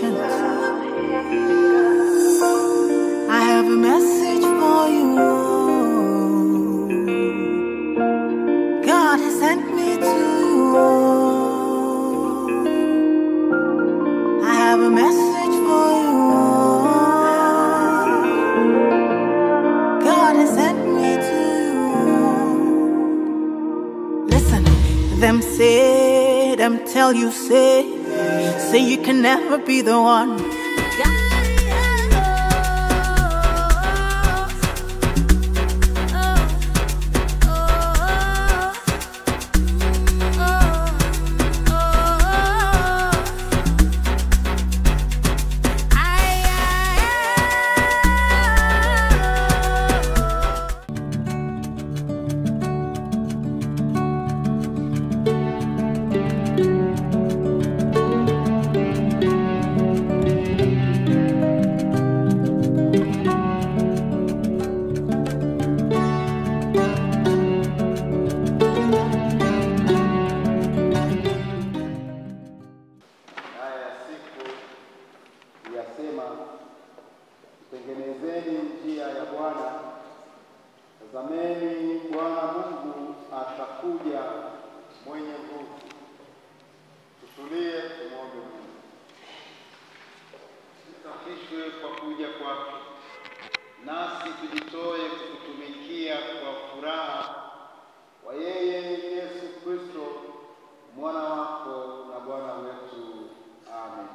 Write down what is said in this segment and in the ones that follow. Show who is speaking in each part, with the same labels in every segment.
Speaker 1: patient. I have a message for you. God has sent me to you. I have a message for you. God has sent me to you. Listen, them say, them tell you say, say you can never be the one.
Speaker 2: haya ya siku yasema, tengenezeni njia ya Bwana, tazameni Bwana Mungu atakuja mwenye nguvu. Tutulie, tumwombe Mungu. Tusafishwe kwa kuja kwake, nasi tujitoe kukutumikia kwa furaha kwa yeye Yesu Kristo mwana wako na Bwana wetu. Amen.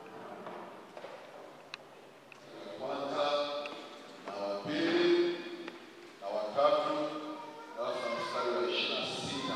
Speaker 3: kwanza na wa pili na watatu alafu na mstari wa ishirini na sita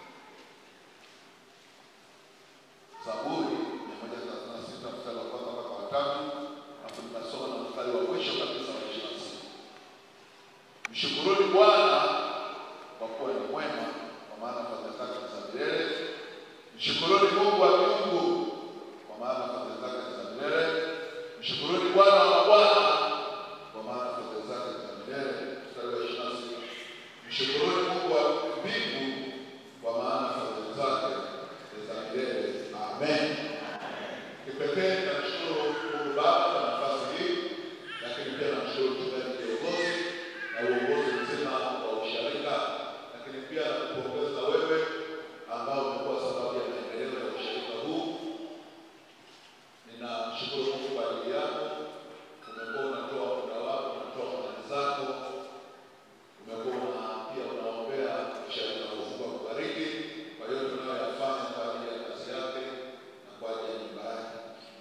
Speaker 3: Zaburi mia moja thelathini na sita mstari wa kwanza mpaka watatu alafu tunasoma na mstari wa mwisho kabisa wa ishirini na sita Mshukuruni Bwana kwa kuwa ni mwema, kwa maana fadhili zake ni za milele. Mshukuruni Mungu wa miungu, kwa maana fadhili zake ni za milele. Mshukuruni Bwana wa mabwana, kwa maana fadhili zake ni za milele. Mstari wa ishirini na sita Mshukuruni Mungu wa mbingu, kwa maana fadhili zake ni za milele. Amen. Kipekee namshukuru Mungu Baba kwa nafasi hii, lakini pia namshukuru mchungaji kiongozi na uongozi mzima wa usharika, lakini pia nakupongeza wewe ambao umekuwa sababu ya maendeleo ya usharika huu. Ninamshukuru Mungu kwa ajili yako. Umekuwa unatoa muda wako, unatoa mali zako, umekuwa una pia unaombea usharika huu. Mungu akubariki kwa hiyo tunayoyafanya kwa ajili ya kazi yake na kwa ajili ya nyumba yake.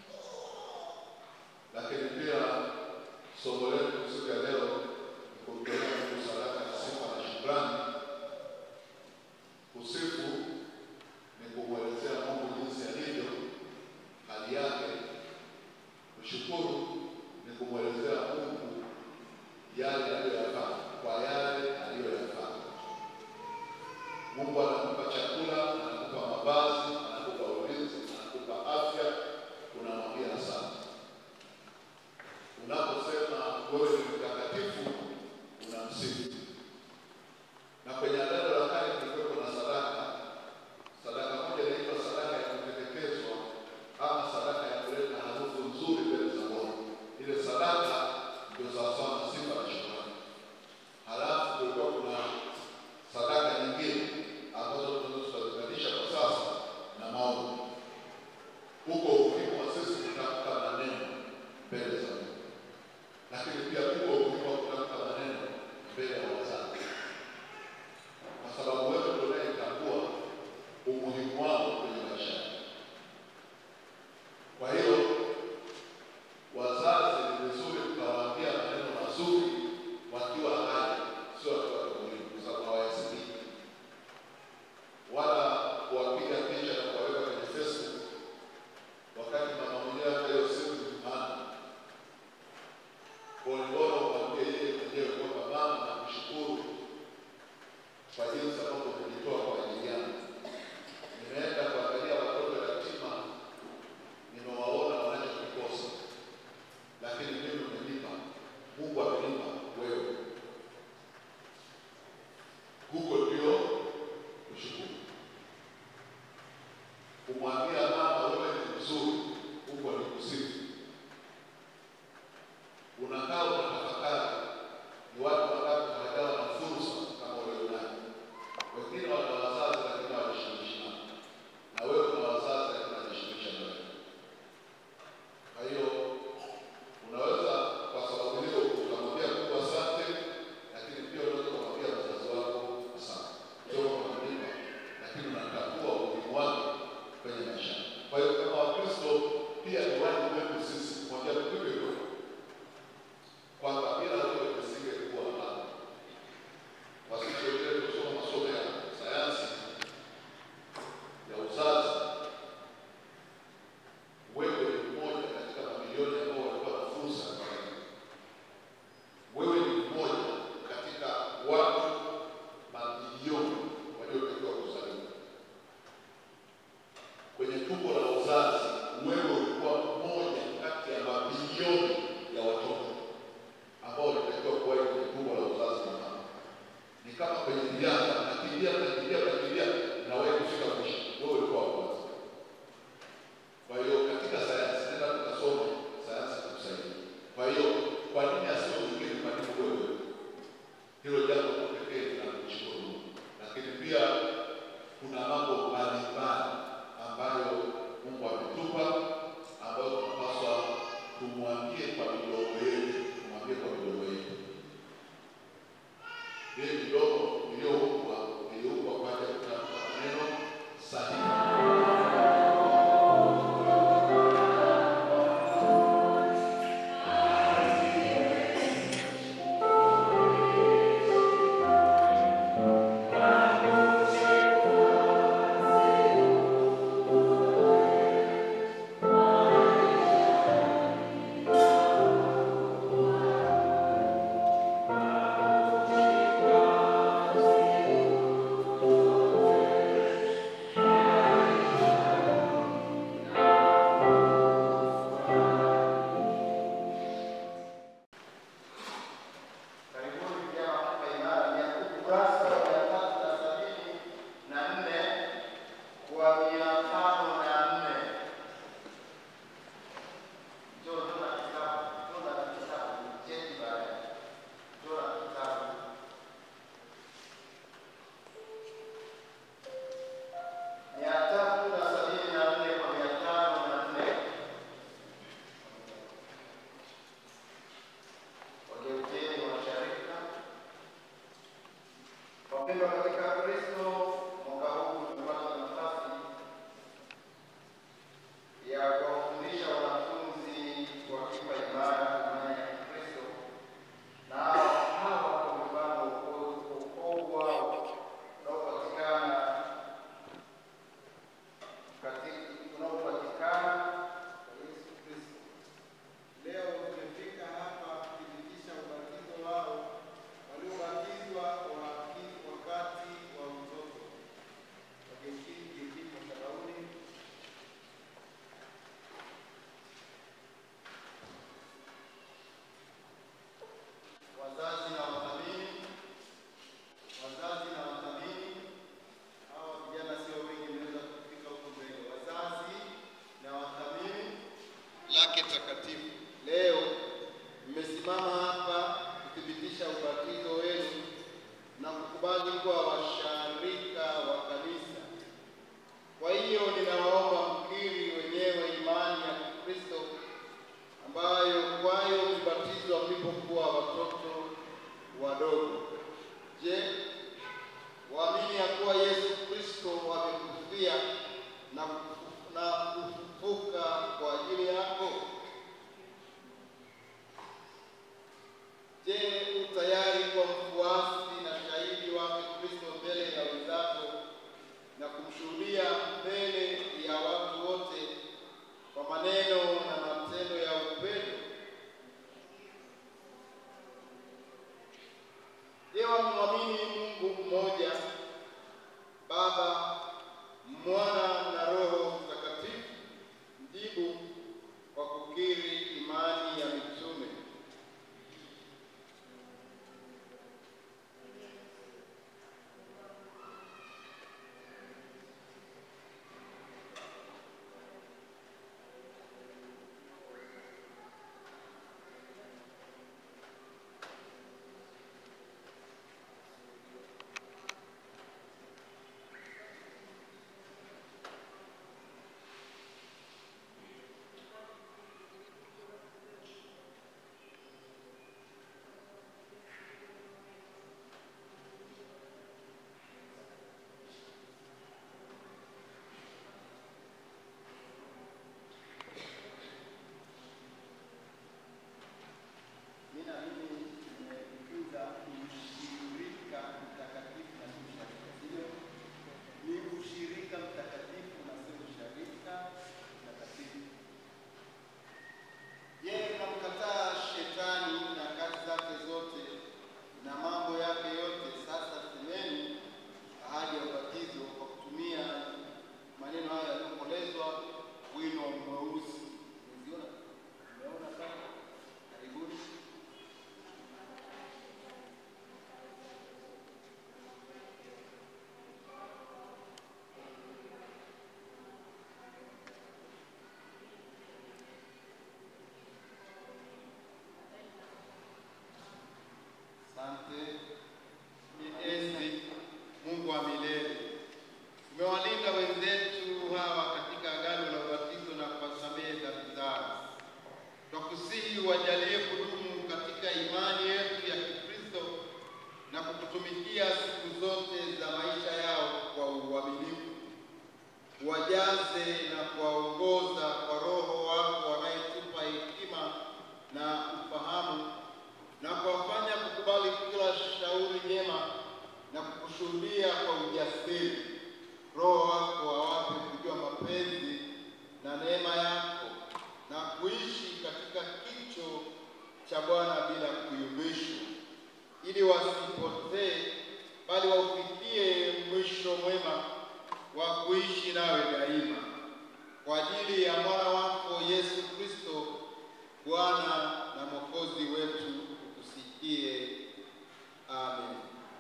Speaker 3: Lakini pia somo letu siku ya leo ni kumtolea Mungu sadaka ya sifa na shukrani. Kusifu ni kumwelezea Mungu jinsi alivyo, hali yake. Kushukuru ni kumwelezea Mungu yale aliyoyafanya, kwa yale aliyoyafanya. Mungu anakupa chakula, anakupa mavazi, anakupa ulinzi, anakupa afya, unamwambia asante. Unaposema wewe ni mtakatifu, unamsifu. Na kwenye Agano la Kale kulikuwepo na sadaka. Sadaka moja inaitwa sadaka ya kuteketezwa ama sadaka ya kuleta harufu nzuri mbele za Bwana. Ile sadaka ndio sawasawa na sifa na shukrani. Halafu kulikuwa kuna sadaka nyingine ambazo tunaweza tukaziunganisha kwa sasa na maombi. Huko umuhimu wa sisi kutamka maneno mbele za Mungu, lakini pia huko umuhimu wa kutamka maneno mbele ya wazazi, kwa sababu wewe ndio unayetambua umuhimu wao kwenye maisha yako. Kwa hiyo wazazi ni vizuri mkawaambia maneno mazuri wakiwa hai, sio wakiwa kaburini, kwa sababu hawayasikii wala kuwapiga picha na kuwaweka kwenye Facebook wakati mama mwenyewe hata hiyo siku ni mfano. Kwa hiyo bora umwambie yeye mwenyewe kwamba mama, nakushukuru kwa jinsi ambavyo umejitoa kwa ajili yangu. Nimeenda kuangalia watoto yatima, nimewaona wanachokikosa, lakini mimi umenipa, Mungu amenipa wewe. Huko ndio kushukuru. Kumwambia mama wewe ni mzuri, huko ni kusifu. tumbo la uzazi wewe ulikuwa mmoja kati ya mabilioni ya watoto ambao walitakiwa kuwahi kwenye tumbo la uzazi wa mama. Ni kama kwenye riadha, nakimbia nakimbia nakimbia, na wewe kufika mwisho, wewe ulikuwa wa kwanza. Kwa hiyo katika sayansi, nenda tukasome sayansi itakusaidia. Kwa hiyo kwa nini asiwe mwingine kwa nini wewe? Hilo jambo la pekee tunamshukuru Mungu, lakini pia kuna mambo mbalimbali ambayo Mungu ametupa ambayo tunapaswa tumwambie kwa midomo yetu, tumwambie kwa midomo yetu. Ile midomo iliyoumbwa iliumbwa kwa ajili ya kutamka maneno sahihi.
Speaker 2: Karibuni vijana wa Hapa Imara, mia ukurasa wa mia tatu na sabini na nne kwa mia tano na nne. Njoo tuna kitabu, tuna kitabu, cheti baadaye. Tuna kitabu. Mia tatu na sabini na nne kwa mia tano na nne. Wageukeni washarika. Wapendwa katika Kristo, mwaka huu tumepata nafasi ya kuwafundisha wanafunzi wa Kipa Imara imani ya Kikristo, na hawa kwa mfano wokovu wao unaopatikana katika unaopatikana kwa Yesu Kristo.
Speaker 4: Leo tumefika hapa kuthibitisha ubatizo wao waliobatizwa waki- wakati wa utoto. Wageukie madhabahuni.
Speaker 2: Wazazi na wathamini, wazazi na wathamini, hawa vijana sio wengi, mnaweza kufika huko mbele. Wazazi na wathamini lake takatifu, leo mmesimama hapa kuthibitisha ubatizo wenu na kukubali kuwa washarika wa kanisa. Kwa hiyo ninawaomba mkiri wenyewe imani ya Kikristo ambayo kwayo mlibatizwa mlipokuwa watoto wadogo. Je, waamini ya kuwa Yesu Kristo amekufia na kufu- na kufufuka kwa ajili yako? Je, u tayari kuwa mfuasi na shahidi wake Kristo mbele ya wenzako na kumshuhudia mbele ya watu wote kwa maneno na matendo ya upendo? Je, wamwamini Mungu mmoja, Baba, Mwana na Roho kutumikia siku zote za maisha yao kwa uaminifu. Wajaze na kuwaongoza kwa Roho wako anayetupa hekima na ufahamu, na kuwafanya kukubali kila shauri jema na kukushuhudia kwa ujasiri. Roho wako awape kujua mapenzi na neema yako na kuishi katika kicho cha Bwana bila kuyumbishwa, ili wasipotee, bali waufikie mwisho mwema wa kuishi nawe daima, kwa ajili ya mwana wako Yesu Kristo, Bwana na Mwokozi wetu, tusikie. Amen.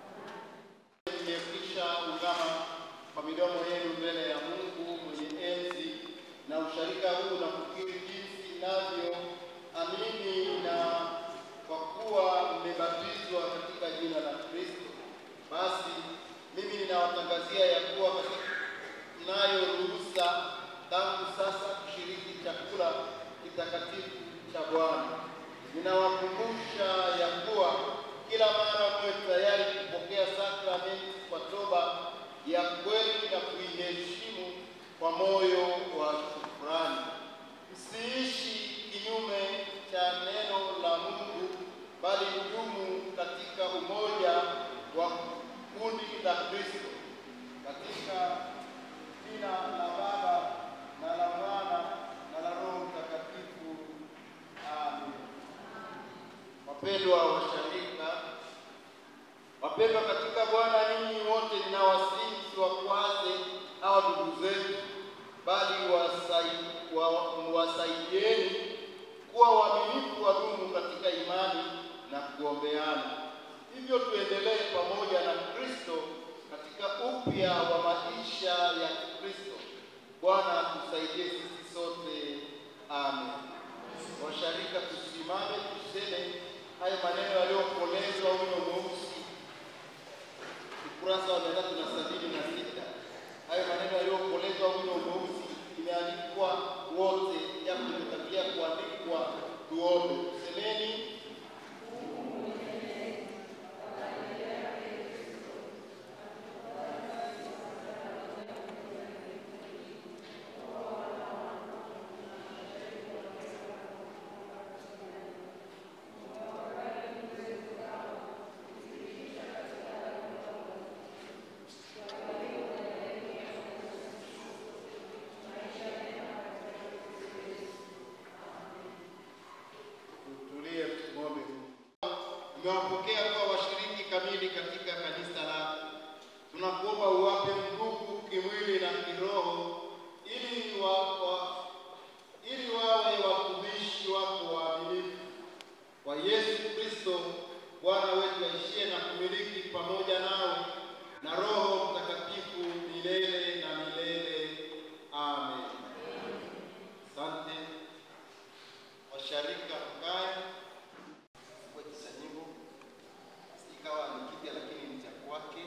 Speaker 2: Mmekwisha ungama kwa midomo yenu mbele ya Mungu mwenye enzi na usharika huu na kukiri jinsi navyo amini na kwa kuwa mmebatizwa katika jina la Kristo. Basi mimi ninawatangazia ya kuwa katika mnayo ruhusa tangu sasa kushiriki chakula kitakatifu cha Bwana. Ninawakumbusha ya kuwa kila mara mwe tayari kupokea sakramenti kwa toba ya kweli na kuiheshimu kwa moyo wa shukrani. Msiishi kinyume cha neno la Mungu, bali mdumu katika umoja wa kundi la Kristo, katika jina la Baba na la Mwana na la Roho Mtakatifu. Amen. Wapendwa washirika, wapendwa katika Bwana, ninyi wote ninawasihi msiwakwaze hawa ndugu zetu, bali wasai- wa- wasaidieni kuwa waaminifu, wadumu katika imani na kuombeana. Hivyo tuendelee pamoja na Kristo katika upya wa maisha ya Kristo. Bwana tusaidie sisi sote, amen. Washarika, tusimame tuseme hayo maneno yaliyokolezwa wino mweusi ukurasa wa mia tatu na sabini na sita. Hayo maneno yaliyokolezwa wino mweusi imeandikwa wote, japo imetangulia kuandikwa. Tuombe, semeni. Tutulie, tumwombe Mungu. Umewapokea kuwa washiriki kamili katika kanisa lako. Tunakuomba uwape nguvu kimwili na kiroho, ili wa, wa, ili wawe watumishi wako waaminifu kwa Yesu Kristo Bwana wetu, aishie na kumiliki pamoja nawe na Roho Mtakatifu milele na milele. Amen. Asante. Washarika mkae kwa kisanyiko, ikawa ni kipya lakini ni cha kwake.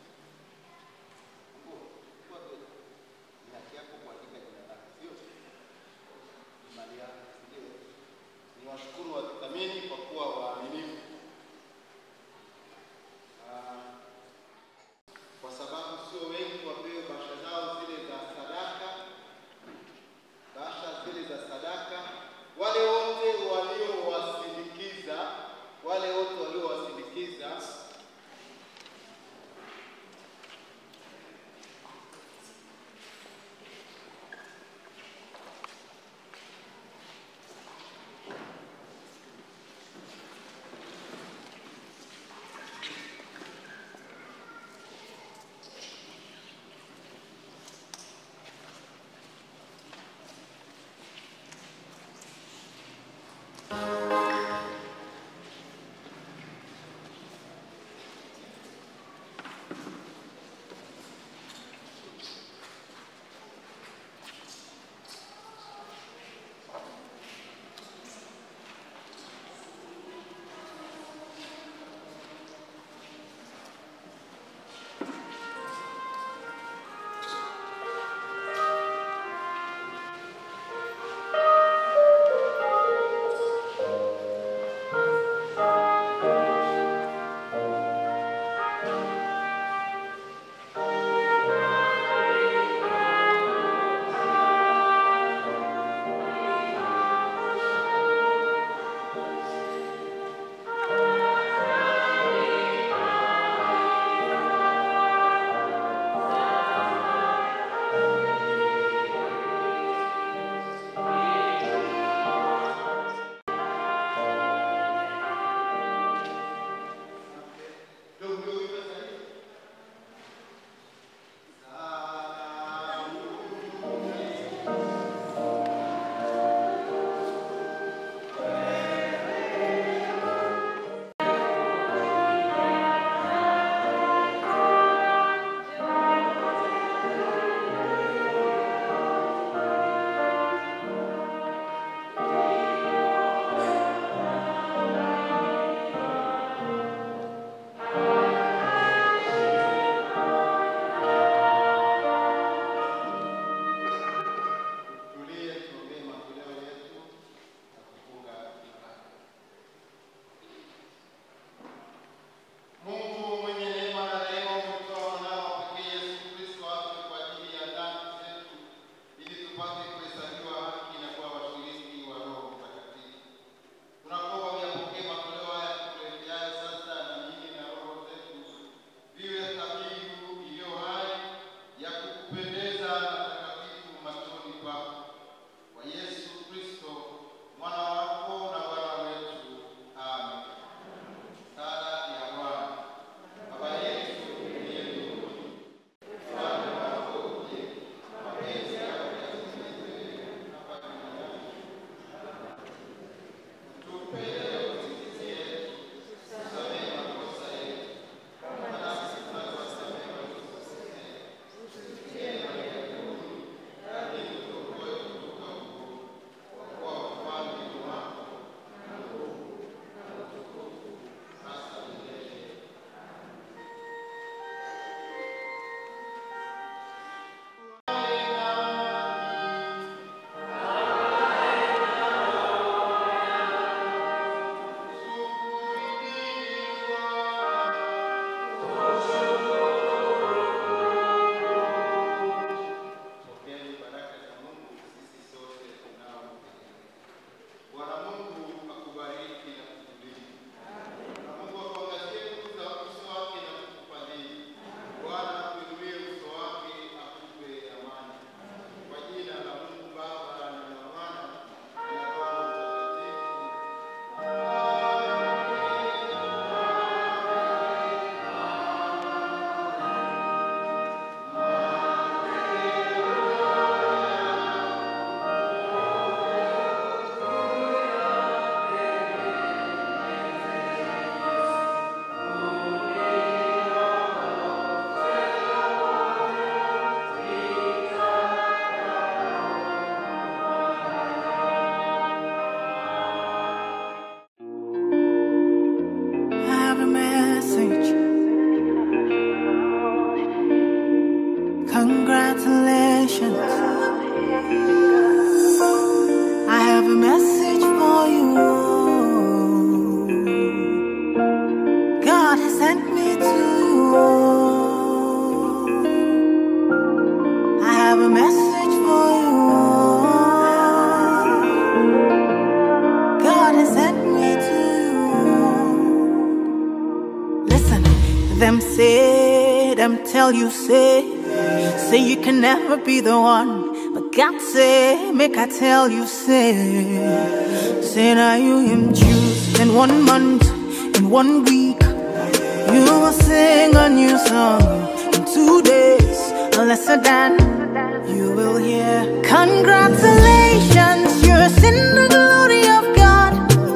Speaker 2: Mungu, kwa kweli, ni haki yako kuandika jina lako, sio? Ni mali yako, sio? Niwashukuru wathamini kwa kuwa waaminifu. Ah, Pokeeni baraka za Mungu sisi sote tunaomtegemea. Bwana Mungu akubariki na kukulinda. Na Mungu akuangazie nuru za uso wake na kukufadhili. Bwana akuinulie uso wake akupe amani. Kwa jina la Mungu Baba na la Mwana na la Roho Mtakatifu.
Speaker 1: I have a message. Congratulations. I have a message for you. God has sent me to you. I have a message for you. God has sent me to you. Listen, them say, them tell you say, say you can never be the one. But God say, make I tell you say, say now you him choose in one month, in one week. You will sing a new song in two days, lesser than you will hear. Congratulations, you're in the glory of God.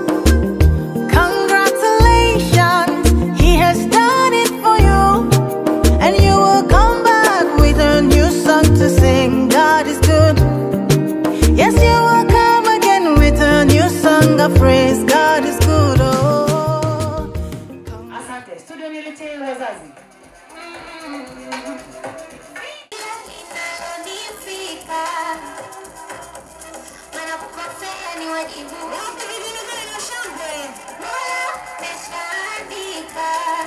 Speaker 1: Congratulations, He has done it for you. And you will come back with a new song to sing. God is good. Yes, you will come again with a new song of praise. God is good. Oh.
Speaker 5: Asante. Studio niletee wazazi.
Speaker 6: Inayonifika wanapokosea ni wajibu. Mola ameshaandika.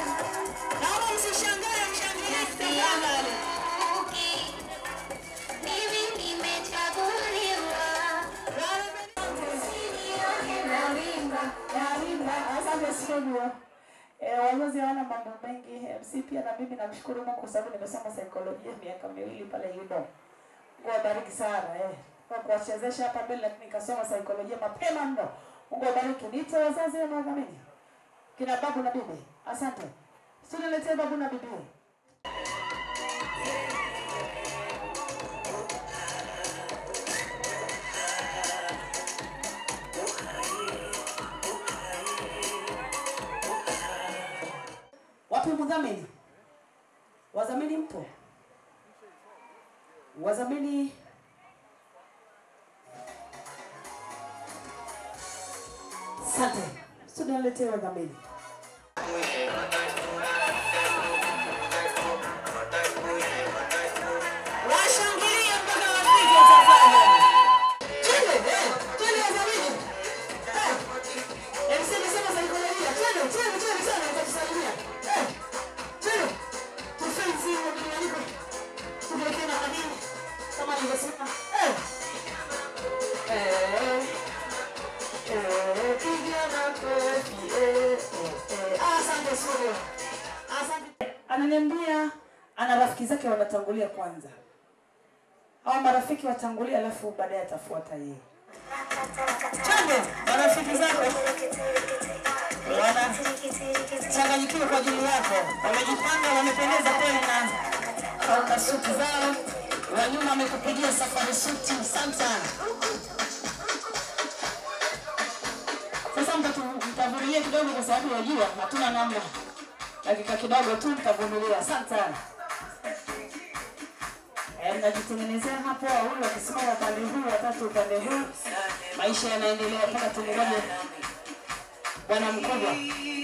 Speaker 6: Nasianguki. Mimi nimechaguliwa. Usinione nawimba.
Speaker 5: Asante studio. Eh, wazazi hawana mambo mengi. MC pia na mimi namshukuru Mungu kwa sababu nimesoma saikolojia miaka miwili pale Yudo. Mungu awabariki sana eh. Kwa kuwachezesha hapa mbele lakini nikasoma saikolojia mapema mno. Mungu awabariki. Niite wazazi na wadhamini. Kina babu na bibi. Asante. Studio letee babu na bibi. Wapi mdhamini? Wadhamini mpo? Wadhamini Asante. Studio niletee wadhamini. Washangilie mpaka wapige tafadhali. Twende, eh, twende wadhamini. Eh, MC amesema saikolojia. Twende, twende, twende sana nitakusalimia. Eh, twende. Tufenzi hiyo kinyanyiko. Tuwekee na madini. Kama nilivyosema. Eh. Eh. Eh, piga makofi. Eh, eh, eh. Ah, Asante studio. Asante. Ananiambia ana rafiki zake wanatangulia kwanza. Hao marafiki watangulia alafu baadaye atafuata yeye. Twende, marafiki zako wanachanganyikiwa kwa ajili yako, wamejipanga, wamependeza kweli na kaunda suti zao, wa nyuma wamekupigia safari suti. Asante sana. Sasa mtatu- mtavumilia kidogo, kwa sababu wajua hatuna namna, dakika kidogo tu mtavumilia. Asante sana. Eh, mnajitengenezea hapo, wawili wakisimama upande huu, watatu upande huu, maisha yanaendelea mpaka tungoje bwana mkubwa.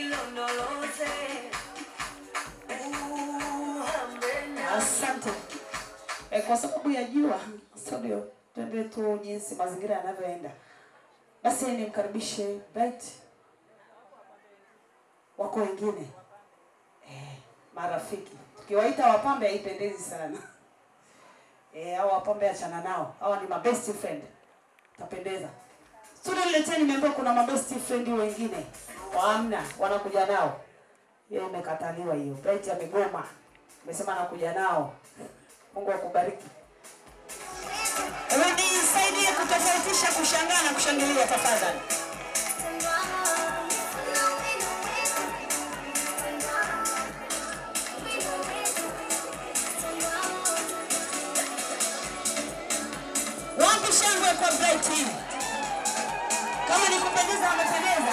Speaker 5: Asante. E, kwa sababu ya jua studio, twende tu jinsi mazingira yanavyoenda. Basi nimkaribishe Bright, wako wengine e, marafiki. Tukiwaita wapambe haipendezi sana. Eh, hao wapambe achana nao. Hawa ni my best friend. Tapendeza. Studio nileteni nimeambiwa kuna my best friend wengine. Hamna, wanakuja nao. Hiyo imekataliwa hiyo. Bright amegoma. Amesema anakuja nao. Mungu akubariki. Ewe nisaidie kutofautisha kushangaa na kushangilia tafadhali. Wapi shangwe kwa Bright? Kama ni kupendeza amependeza.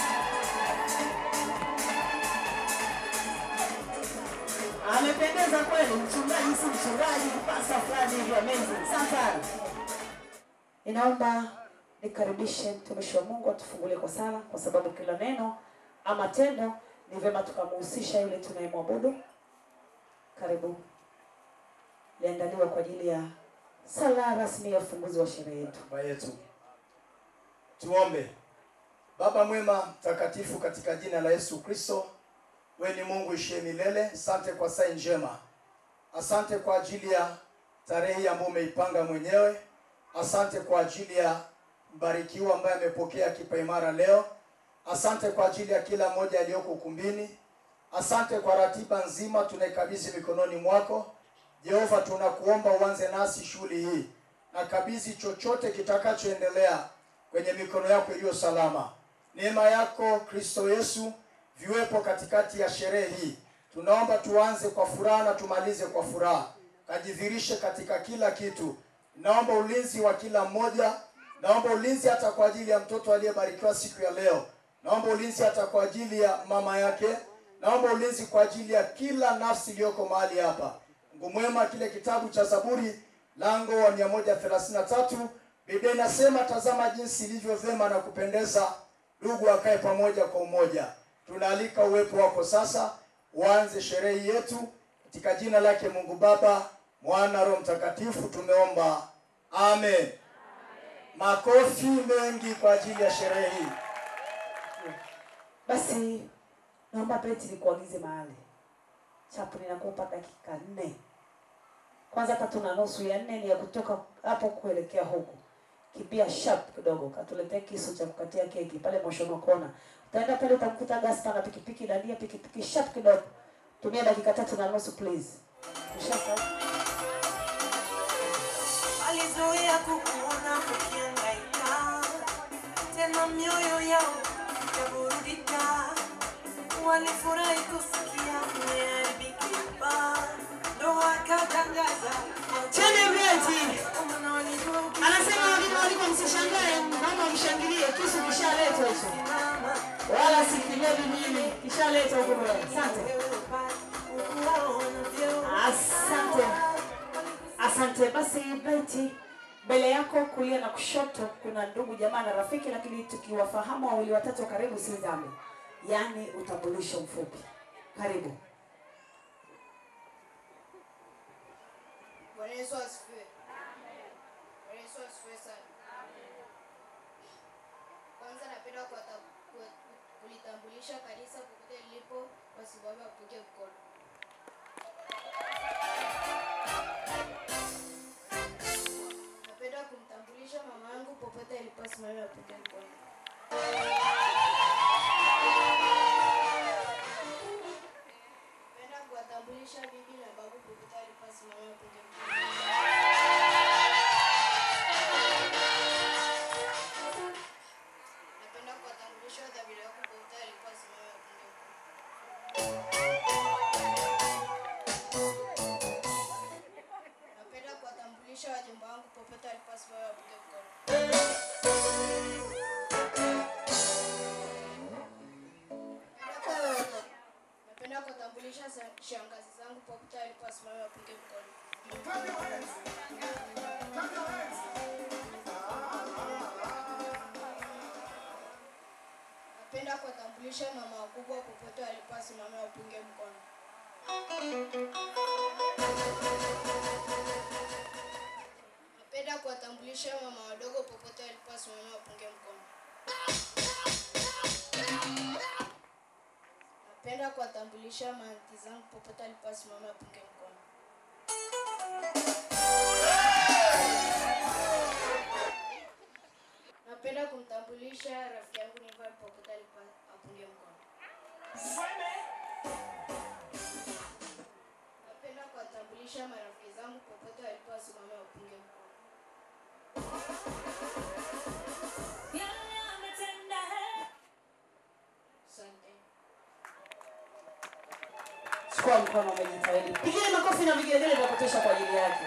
Speaker 5: Amependeza kweli, mchungaji si mchungaji, pasta fulani hivi amazing. Sasa ninaomba nikaribishe mtumishi wa Mungu atufungulie kwa sala, kwa sababu kila neno ama tendo ni vyema tukamhusisha yule tunayemwabudu. Karibu, liandaliwa kwa ajili ya sala rasmi ya ufunguzi wa sherehe yetu.
Speaker 7: Baba yetu. Tuombe. Baba mwema mtakatifu, katika jina la Yesu Kristo, wewe ni Mungu ishie milele. Asante kwa saa njema, asante kwa ajili ya tarehe ambayo umeipanga mwenyewe. Asante kwa ajili ya mbarikiwa ambaye amepokea kipaimara leo. Asante kwa ajili ya kila mmoja aliyoko ukumbini. Asante kwa ratiba nzima tunaikabidhi mikononi mwako Jehova. Tunakuomba uanze nasi shughuli hii na kabidhi chochote kitakachoendelea kwenye mikono yako iliyo salama. Neema yako Kristo Yesu viwepo katikati ya sherehe hii. Tunaomba tuanze kwa furaha na tumalize kwa furaha, kajidhirishe katika kila kitu. Naomba ulinzi wa kila mmoja, naomba ulinzi hata kwa ajili ya mtoto aliyebarikiwa siku ya leo. Naomba ulinzi hata kwa ajili ya mama yake, naomba ulinzi kwa ajili ya kila nafsi iliyoko mahali hapa. Mungu mwema, kile kitabu cha Zaburi lango wa 133 Biblia inasema, tazama jinsi ilivyo vyema na kupendeza ndugu akae pamoja kwa umoja. Tunaalika uwepo wako sasa, uanze sherehe yetu katika jina lake Mungu Baba, Mwana, Roho Mtakatifu tumeomba, amen. Makofi mengi kwa ajili ya sherehe hii.
Speaker 5: Basi naomba Brett nikuagize mahali chapu, ninakupa dakika nne. Kwanza tatu na nusu, ya nne ni ya kutoka hapo kuelekea huku. Kimbia sharp kidogo, katuletee kisu cha kukatia keki pale Moshono Kona. Utaenda pale utamkuta Gaspar na pikipiki dandia pikipiki sharp kidogo. Tumia dakika tatu na nusu please. Ushaka?
Speaker 8: walizoea kukuona ukihangaika, tena mioyo yao ikaburudika. Walifurahi kusikia umeharibikiwa, ndo wakatangaza
Speaker 5: Chene Brett.
Speaker 8: Maana walijua
Speaker 5: Anasema wageni walikuwa msishangae, naomba mshangilie, kisu kishaletwa hicho.
Speaker 8: ukisimama,
Speaker 5: Wala si kinywaji nini, kishaletwa huko mbele. Asante.
Speaker 8: wewe upate ukuona vyeo.
Speaker 5: Asante. Asante. Basi Beti, mbele yako kulia na kushoto kuna ndugu jamaa na rafiki, lakini tukiwafahamu wawili watatu karibu si dhambi, yaani utambulisho mfupi. Karibu.
Speaker 9: Bwana Yesu asifiwe. Bwana Yesu asifiwe sana. Kwanza napenda kuwata- ku- kulitambulisha kanisa popote lilipo, wasimame wapige mkono. Napenda kumtambulisha mama yangu popote alipo, asimame wapige mkono. Napenda kuwatambulisha bibi na babu popote alipo, asimame wapige mkono. Napenda kuwatambulisha dhamira yako popote alipo, asimame wapige mkono. Napenda kuwatambulisha wajomba wangu popote alipo, asimame wapige mkono. Napenda- Napenda kuwatambulisha sa- shangazi zangu popote alipo, asimame wapige mkono. Napenda kuwatambulisha mama wakubwa popote walipo, asimame wapunge mkono. Napenda kuwatambulisha mama wadogo popote walipo, asimame wapunge mkono. Napenda kuwatambulisha maanti zangu popote aliposimama apunge mkono. Napenda kumtambulisha rafiki yangu Nival popote alipo apunge mkono. Napenda kuwatambulisha marafiki zangu popote waliposimama wapunge mkono. Asante.
Speaker 5: Chukua mkono umejitahidi. Pigeni makofi na vigelegele vya kutosha kwa ajili yake.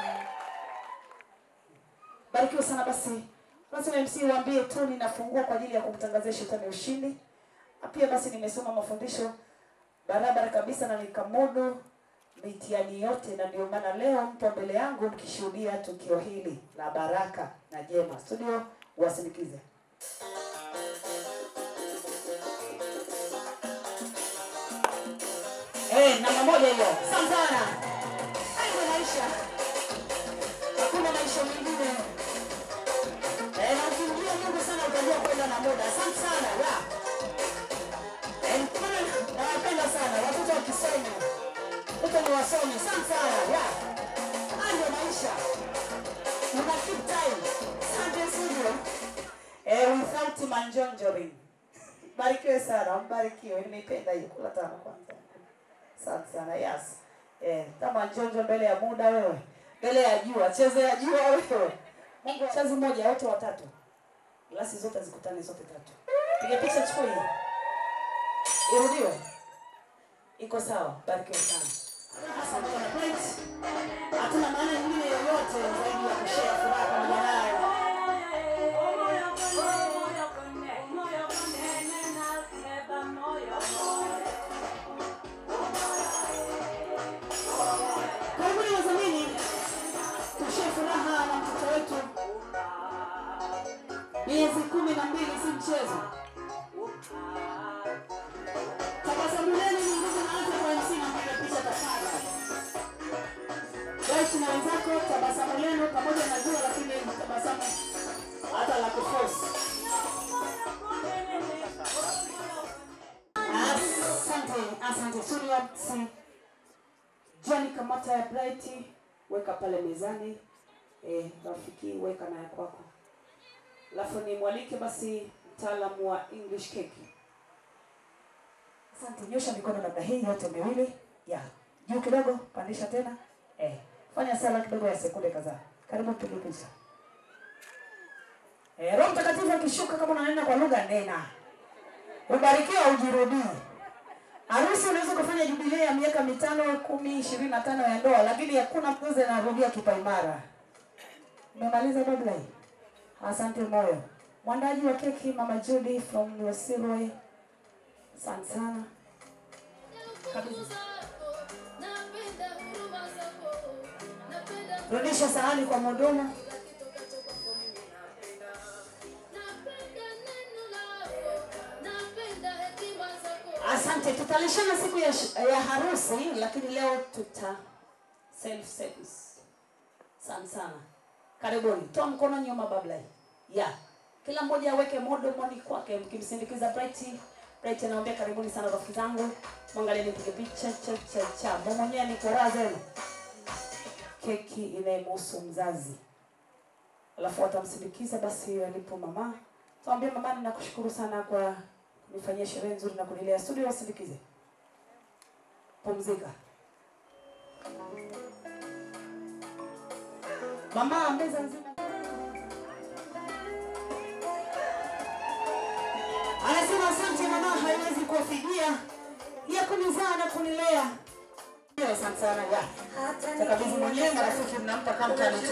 Speaker 5: Barikiwa sana basi. Basi na MC waambie tu ninafungua kwa ajili ya kumtangazia shetani ushindi. Na pia basi nimesoma mafundisho barabara kabisa na nikamudu mitihani yote, na ndio maana leo mpo mbele yangu mkishuhudia tukio hili la baraka na jema. Studio wasindikize. Eh, namba moja hiyo. Asante sana. Hayo maisha. Hakuna maisha mengine. Eh, na ukimjua Mungu sana utajua kwenda na muda. Asante sana. Ya. Eh, kuna nawapenda sana watoto wakisoma. Watoto ni wasomi. Asante sana. Ya. Hayo ndio maisha. Una keep time. Asante studio. Eh, without manjonjoring. Barikiwe sana, mbarikiwe. Nimeipenda hiyo. Kula tano kwanza. Asante sana. Yes. Eh, kama njonjo mbele ya muda wewe. Mbele ya jua, cheze ya jua wewe. Mungu chazi moja wote watatu. Glasi zote zikutane zote tatu. Piga picha chukua hii. Irudiwe. Iko sawa. Barikiwe sana. Asante sana. Point. Hatuna maana nyingine yoyote zaidi ya kushare furaha pamoja nayo. Karibuni wazamini, tushie furaha na mtoto wetu. Miezi kumi na mbili si mchezo. Tabasamu lenu ni nguvu na afya kwa MC na mpiga picha tafadhali. Waishi na wenzako, tabasamu lenu pamoja na jua, lakini tabasamu hata la kuforce. Asante, asante. Studio MC. John kamata ya Bright, weka pale mezani. Eh, rafiki weka na ya kwako. Alafu ni mwalike basi mtaalamu wa English cake. Asante, nyosha mikono namna hii yote miwili. Ya, juu kidogo, pandisha tena. Eh, fanya sala kidogo ya sekunde kadhaa. Karibu pige picha. Eh, Roho Mtakatifu akishuka kama unanena kwa lugha nena. Ubarikiwa ujirudie. Harusi unaweza kufanya jubilei ya miaka mitano, kumi, ishirini na tano ya ndoa, lakini hakuna mzazi anarudia kipaimara. Umemaliza babla hii? Asante moyo. Mwandaji wa keki Mama Judy from Losirwe. Asante sana. Kabisa. Rudisha sahani kwa mhudumu. Asante, tutalishana siku ya, sh- ya harusi, lakini leo tuta self service. Asante sana, karibuni. Toa mkono nyuma, babla ya kila mmoja aweke modomoni kwake, mkimsindikiza Bright. Bright anaambia karibuni sana rafiki zangu, mwangalie nipige picha cha cha cha. Mimi mwenyewe niko raha zenu. Keki inayemhusu mzazi, alafu watamsindikiza basi alipo mama. Tuambie mama, ninakushukuru sana kwa kunifanyia sherehe nzuri na kunilea. Studio wasindikize, pumzika. Mama, meza nzima anasema asante mama, haiwezi kuwafidia ya kunizaa na kunilea. Ndio, Asante sana ya takabidhi mwenyewe, marafiki mnampa kama tano tu.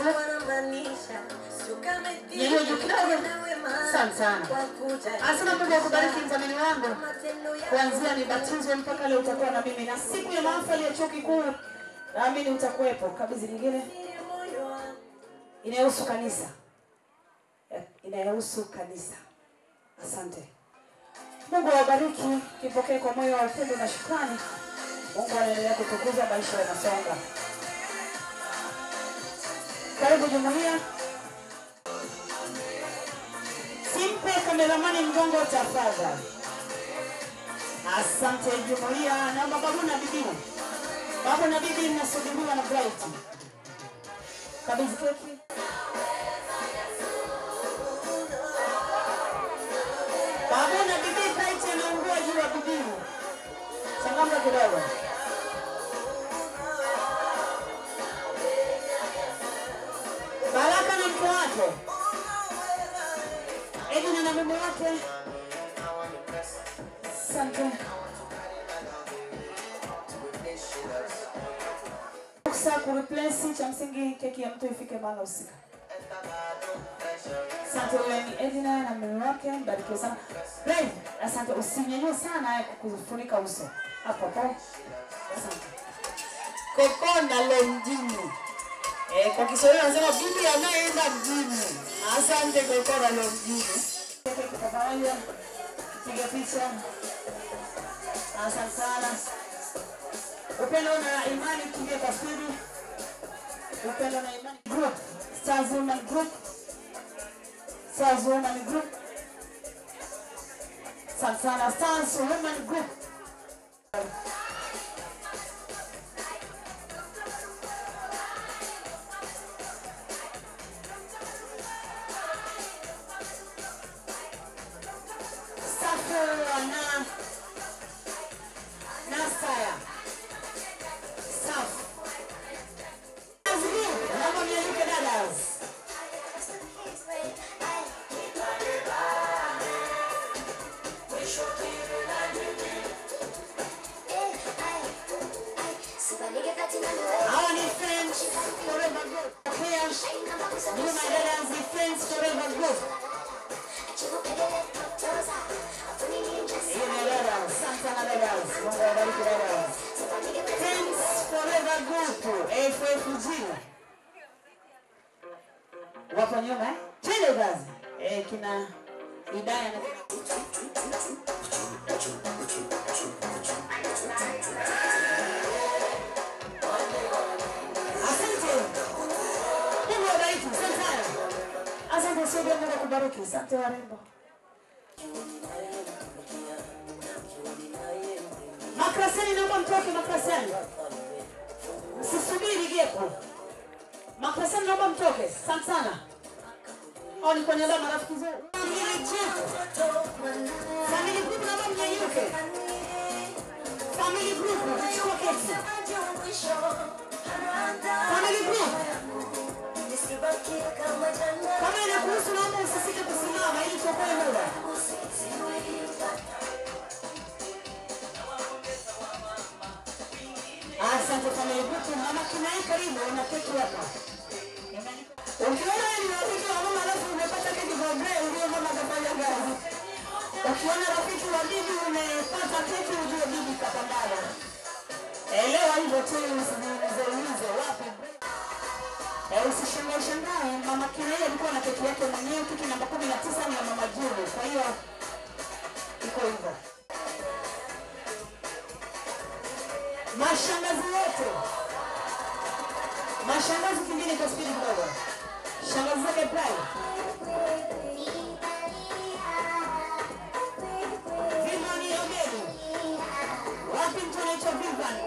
Speaker 5: Nyanyua juu kidogo. Asante sana. Asante Mungu akubariki mdhamini wangu. Kuanzia nibatizwe mpaka leo utakuwa na mimi na siku ya mahafali ya chuo kikuu naamini utakuwepo. Kabidhi nyingine inayohusu kanisa, Eh, inayohusu kanisa. Asante. Mungu awabariki, kipokee kwa moyo wa upendo na shukrani. Mungu anaendelea kutukuza, maisha yanasonga. Karibu jumuiya. Simpe kameramani mgongo tafadhali. Asante jumuiya, naomba babu na bibi, babu na bibi mnasubiriwa na Bright. Kabidhi keki. Babu na bibi, Bright anaungua juu ya bibi. Changamka kidogo. Baraka na mke wake, Edina na mume wake. Asante. Fursa kureplace cha msingi keki ya mtu ifike mahali husika. Asante wewe ni Edina na mume wake, mbarikiwe sana. Brave, asante usinyanyue sana kufunika uso. Hapo hapo. Asante. Kokonda lo mjini. Eh, kwa Kiswahili wanasema bibi anayeenda mjini. Asante Kokonda lo mjini. Keki kwa pamoja. Piga picha. Asante sana. Upendo na imani kimbia kwa spidi. Upendo na imani group. Stars Women Group. Stars Women Group. Asante sana. Stars Women Group. Safu na Nasaya. Safu. Naomba mnialike dadas. Hawa ni friends forever group. Pia nyuma ya dadas ni friends forever group. Hiyo ni dadas. Asante sana dadas. Mungu awabariki dadas. Friends forever group. FFG. Wapo nyuma eh? Twende kazi. Eh, kina Hidaya na Asante. Mungu awabariki. Asante sana. Asante sio Mungu akubariki. Asante warembo. Makrasani naomba mtoke makrasani. Msisubiri gepo. Makrasani naomba mtoke. Asante sana. Au ni kwa niaba ya marafiki zangu. Family group. Family group naomba mnyanyuke. Family group chukua keki. Family group. Kama inakuhusu naomba usisite kusimama ili tuokoe muda. Asante family group. Mama Kinai karibu na keki hapa. Ukiona wewe ni rafiki wa mama alafu umepata keki kwa grey ujue mama kafanya kazi. Ukiona rafiki wa bibi umepata keki ujue bibi kapambana. Elewa hivyo tu usijiulize wapi. Eh, usishangae shangae mama Kinai alikuwa na keki yake mwenyewe keki namba 19 ni ya mama Julu. Kwa hiyo iko hivyo. Mashangazi wote. Mashangazi kingine kwa spidi kidogo. Shangazi zake Pride. Vivian Ogeni. Wapi mtu anaitwa Vivian?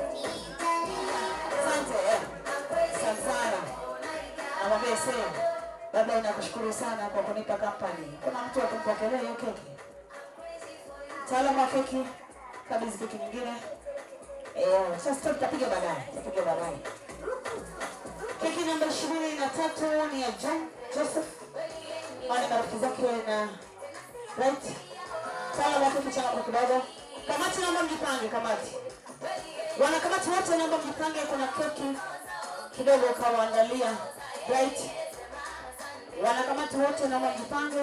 Speaker 5: Asante. eh. Asante sana. Namwambia sema. Baba nakushukuru sana kwa kunipa kampani. Kuna mtu akumpokelea hiyo keki. Mtaalamu wa keki kabidhi keki nyingine. Eh, sasa tutapiga baadaye. Tutapiga baadaye. Keki namba ishirini na tatu ni ya John Joseph. Hawa ni marafiki zake na right. Tala wa keki chana kwa kidogo. Kamati naomba mjipange kamati. Wanakamati wote naomba mjipange, kuna keki kidogo kawaandalia right. Wanakamati wote naomba mjipange.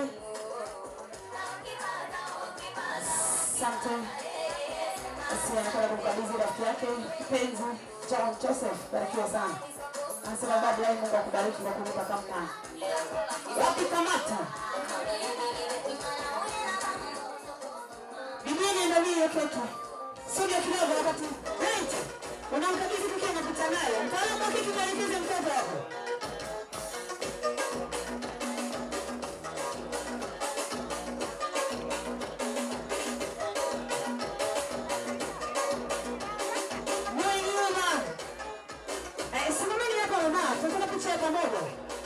Speaker 5: Asante. Basi anakwenda kumkabidhi rafiki yake mpenzi John Joseph. Barikiwa sana. Anasema baadaye Mungu akubariki na kunipa kampani. Wapi kamata? Biblia niandalie hiyo keki. Sogea kidogo wakati. Right. Unamkabidhi keki anapita nayo. Mtaalamu wa keki mwelekeze mtoto hapo. na tunataka picha ya pamoja.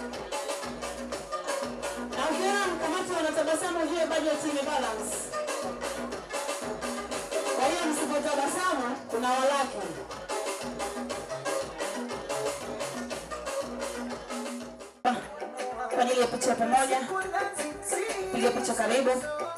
Speaker 5: Na ukiona mkamati wanatabasamu ujue budget imebalance. Kwa hiyo msipotabasamu kuna walaki. Kwa ajili ya picha ya pamoja, piga picha karibu.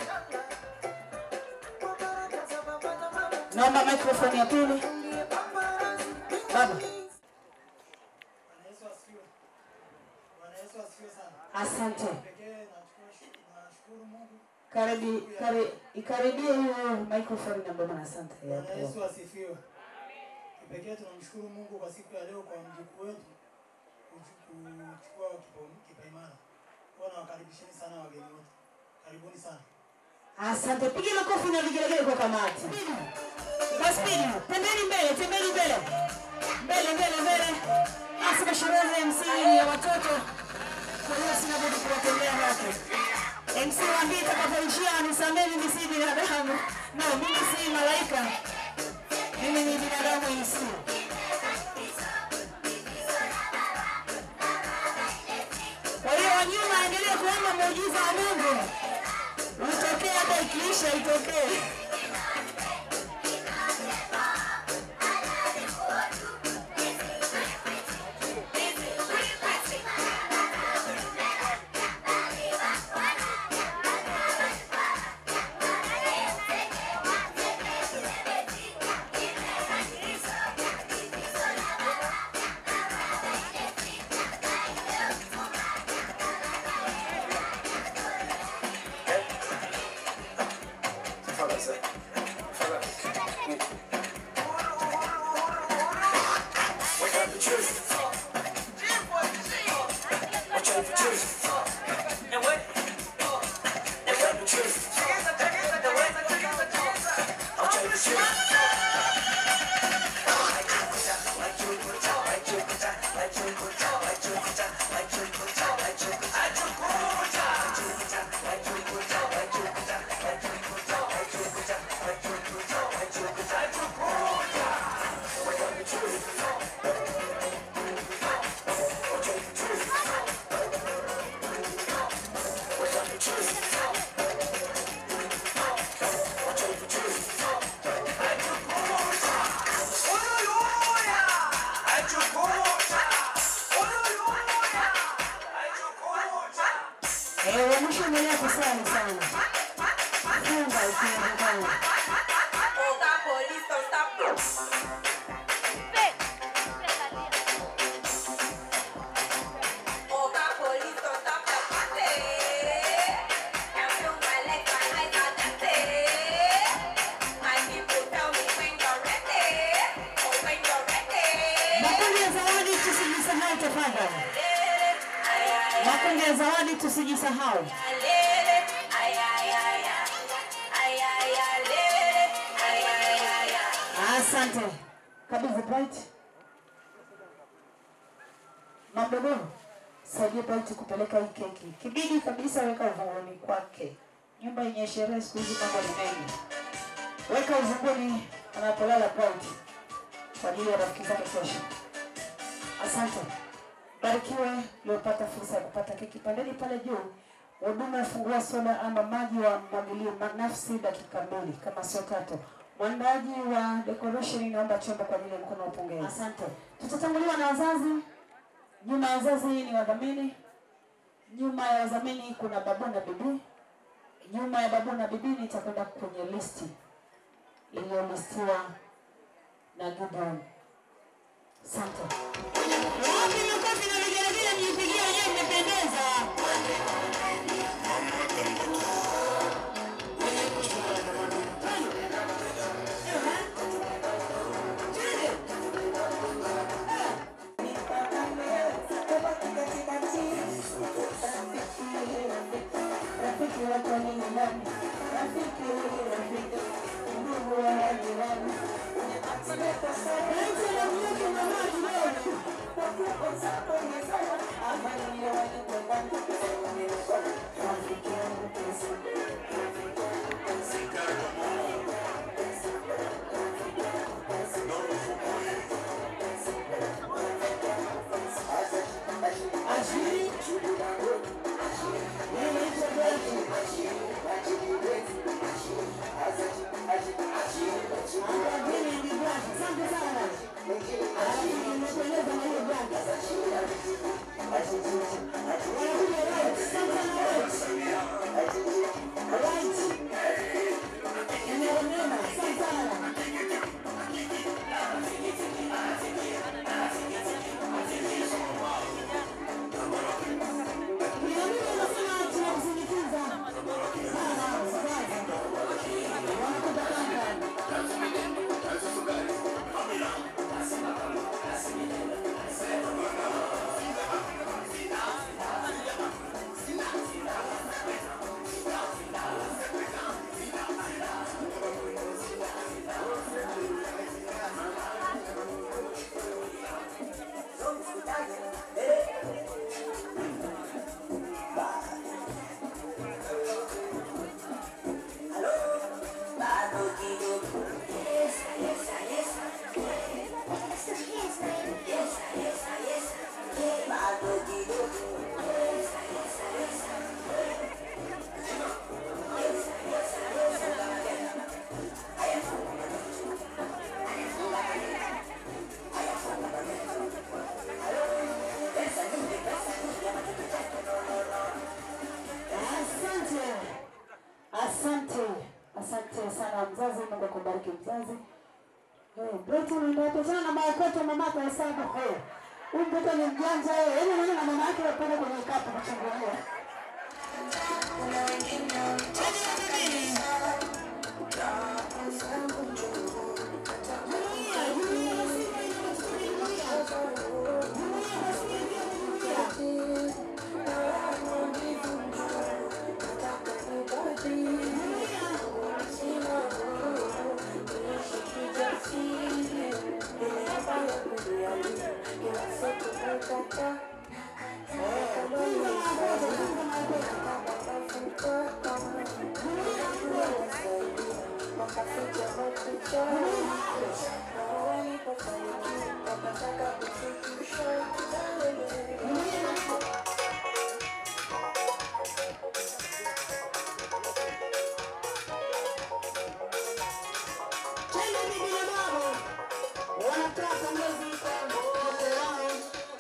Speaker 5: Naomba microphone ya pili. Baba,
Speaker 7: Bwana Yesu asifiwe. Bwana Yesu asifiwe sana.
Speaker 5: asante.
Speaker 7: Pekee nachukua nashukuru Mungu.
Speaker 5: Karibi, kari, ikaribie hiyo microphone na baba, asante.
Speaker 7: Bwana Yesu asifiwe. Kipekee tunamshukuru Mungu kwa siku ya leo kwa mjukuu wetu kuchu- kuchukua kipa- kipaimara. Kwa nawakaribisheni sana wageni wote. Karibuni sana.
Speaker 5: Asante, piga makofi na vigelegele kwa kamati. Kwa spidi, tembeni mbele, tembeni mbele. Mbele, mbele, mbele. Asika sherehe ya MC ni ya watoto. Kwa hiyo sina budi kuwatembea hapo. MC waambie itakapoishia nisamehe mimi si binadamu. No, mimi si malaika. Mimi ni binadamu MC. Kwa hiyo wanyuma endelee kuomba muujiza wa Mungu. Utokee hata ikiisha itokee. Eh, wa mwisho endelea kusali sana. Funga ukiwezekana. Makundi ya zawadi tusijisahau tafadhali. Makundi ya zawadi tusijisahau. Asante. Kabidhi Bright. Mamdogo, saidia Bright kupeleka hii keki. Kibidi kabisa weka uvunguni kwake. Nyumba yenye sherehe siku hizi mambo ni mengi. Weka uvunguni anapolala Bright kwa ajili ya rafiki zake kesho. Asante. Barikiwe uliopata fursa ya kupata keki pandeni pale juu. Huduma ya fungua soda ama maji wa mwagilie ma- nafsi dakika mbili kama sio tatu. Mwandaji wa decoration naomba chombo kwa ajili ya mkono wa pongezi. Asante. Tutatanguliwa na wazazi. Nyuma ya wazazi ni wadhamini. Nyuma ya wadhamini kuna babu na bibi. Nyuma ya babu na bibi nitakwenda kwenye listi iliyolistiwa na Gideon. Asante. Wapi makofi na vigelegele mjipigie wenyewe mmependeza. Rafiki wako ni nani? Rafiki huyu rafiki. Ndugu wa jirani. Acha na mnyuki na maji leo. kutana na maokoto mamako hesabu ho. Huyu mtoto ni mjanja yeye. Yaani unaona na mama yake wapenda kwenye kapu kuchungulia. Tena bibi na babu wanatoa pongezi kwa mtoto wao.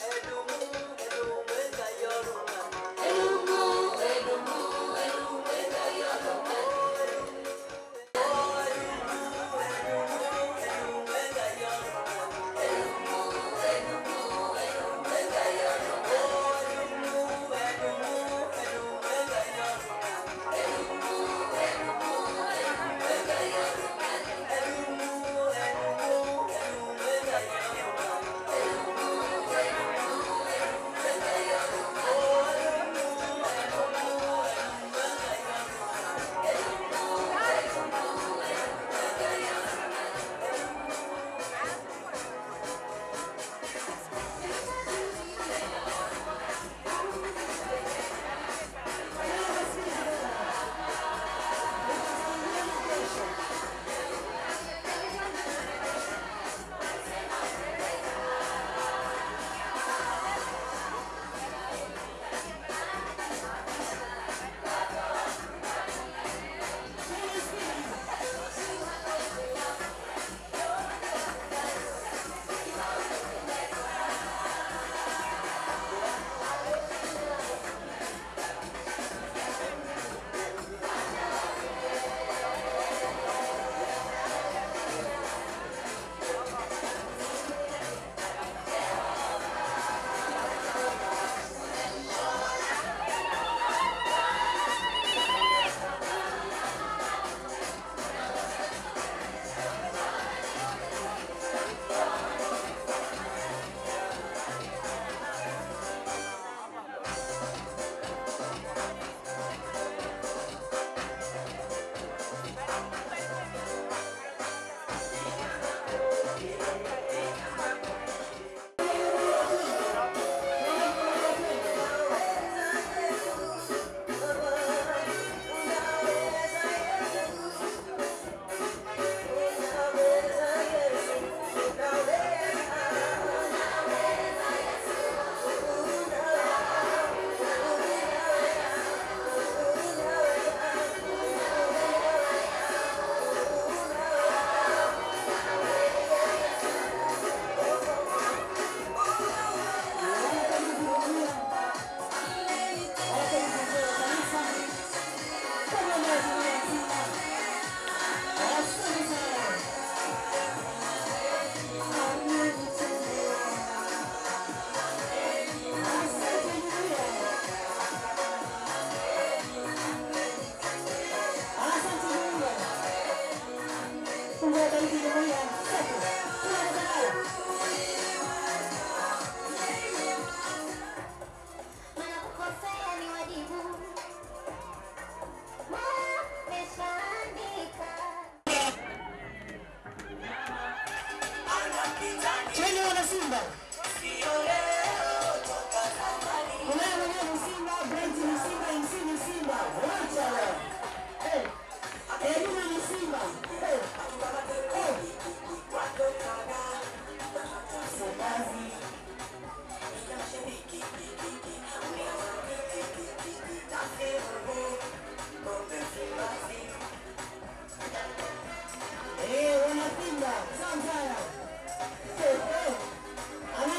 Speaker 6: Wanapokosea ni wajibu. Mola ameshaandika.
Speaker 5: Twende wana Simba. Kunaye mwenyewe ni Simba, Brent ni Simba, MC ni Simba. Wote hao. Eh. Edina ni Simba. Eh. Eh. Semazi. Eh, wana Simba. Sawa sawa. Eh, eh.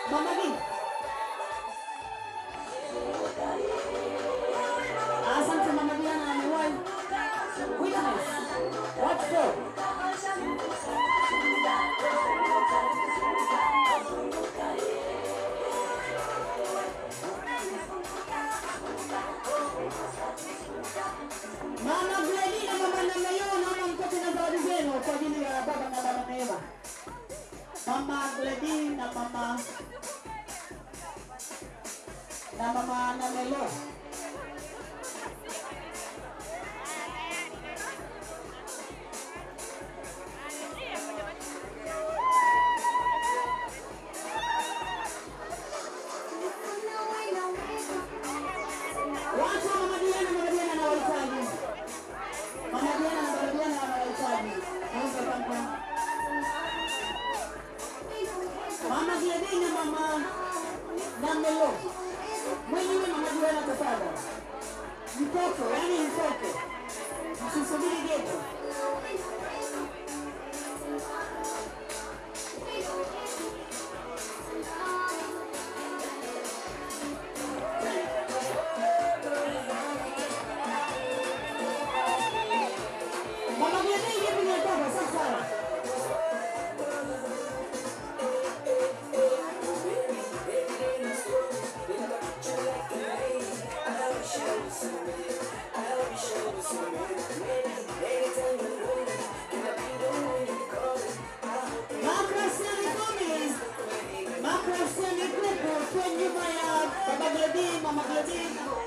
Speaker 5: Mama Gina. Asante Mama Diana amewahi. Witness. What for? Mama Gledi na mama Namayo naomba mpate na zawadi zenu kwa ajili ya baba na mama Neema. Mama Gledi na mama na mama Namelo. Watu wa Mama Diana, Mama Diana anawahitaji. Mama Diana na Mama Diana wanawahitaji. Naomba kwamba Mama Gledi na mama Namelo. Mwenyewe Mama Diana tafadhali. Mtoto, yani mtoto. Msisubiri geto. Mama Gledi hivi ni mtoto sasa. Makrasiani Gomez. Makrasiani Kuku kwa nyuma ya Baba Gledi, Mama Gledi.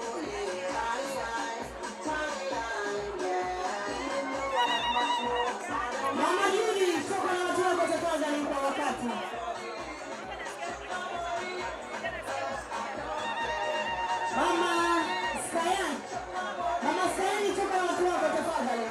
Speaker 5: Mama Judi, toka na watu wako tafadhali kwa wakati. Mama Skayan. Mama Skayan, toka na watu wako tafadhali.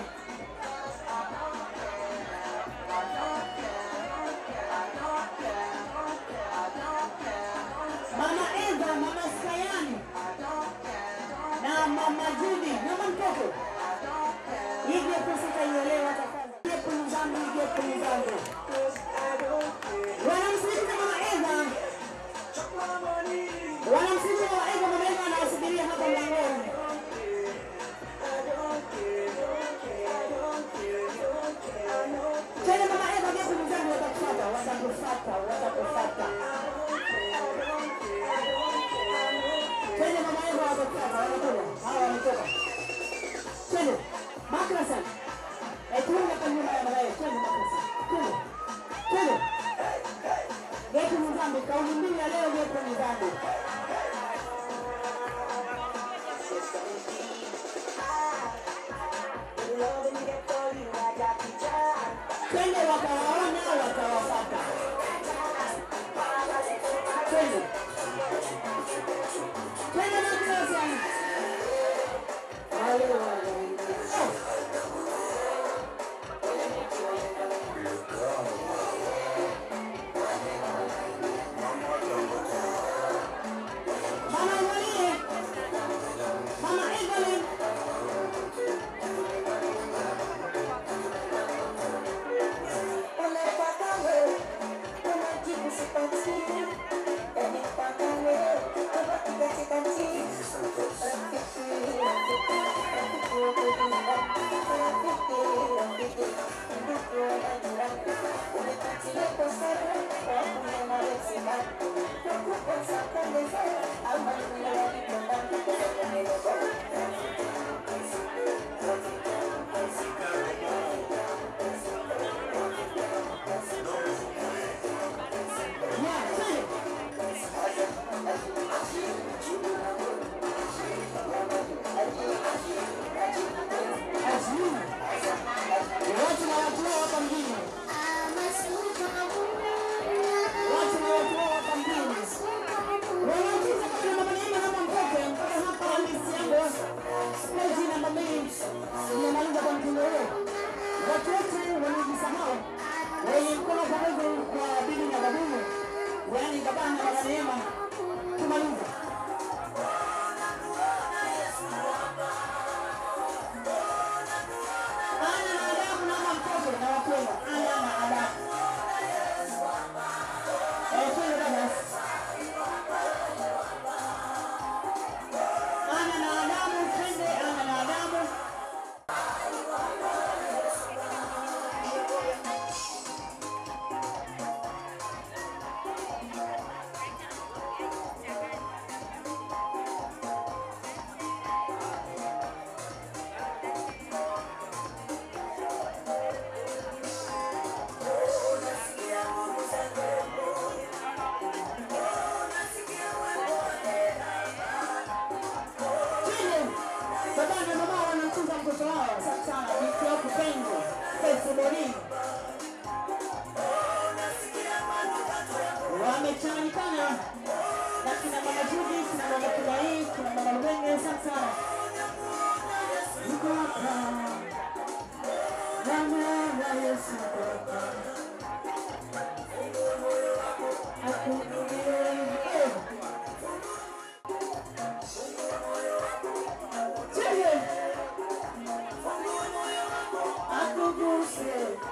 Speaker 5: Mama Eva, Mama Skayani na Mama Judi, mama mtoto hivyo kusitaielewa tafadhali. Gepu zangu, gepu zangu. Wanamsikiliza Mama Eva, wanamsikiliza Mama Eva. Mama Eva anawasubiria hapa mlangoni. Tena Mama Eva, gepu zangu watakufuata, watakufuata, watakufuata. Twende mama yangu watakufuata, wanatoka. Hawa wametoka. Twende. Makrasa. Eh, tuende kwa nyuma ya mama yetu. Twende makrasa. Twende. Twende. Getu mzambi, kauli mbiu ya leo getu mzambi. Twende wakawaona, wakawafuata. Twende. Twende makrasa. Mama Marie, Mama Evelyn, yeah, twende. Azmi. Watu na watu wao hapa mjini. Watu na watu wao hapa mjini. Wanauliza kama mama Neema hapa mtoke mpaka hapa list yangu. Peji namba mbili. Nimemaliza kwa mtindo huo. Watu wote waliojisahau wenye mkono pamoja kwa bibi na babumu, yaani baba na mama Neema, tumaliza. Ana na adabu na mama mtoto na wapendwa, ana na adabu. Eh, twende dada. wamechanganyikana na kina mama Judi, kina mama Kibai, kina mama Lubenge. Asante sana. Yuko hapa Damu ya Yesu yuko hapa. Akuhudumie. Eh. Chege. Akuguse.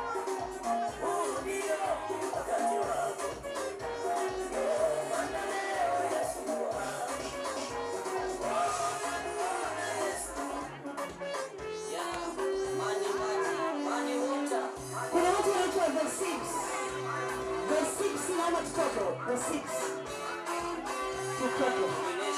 Speaker 5: Kuna watu wanaitwa the six. The six naomba tutoke. The six. Tutoke.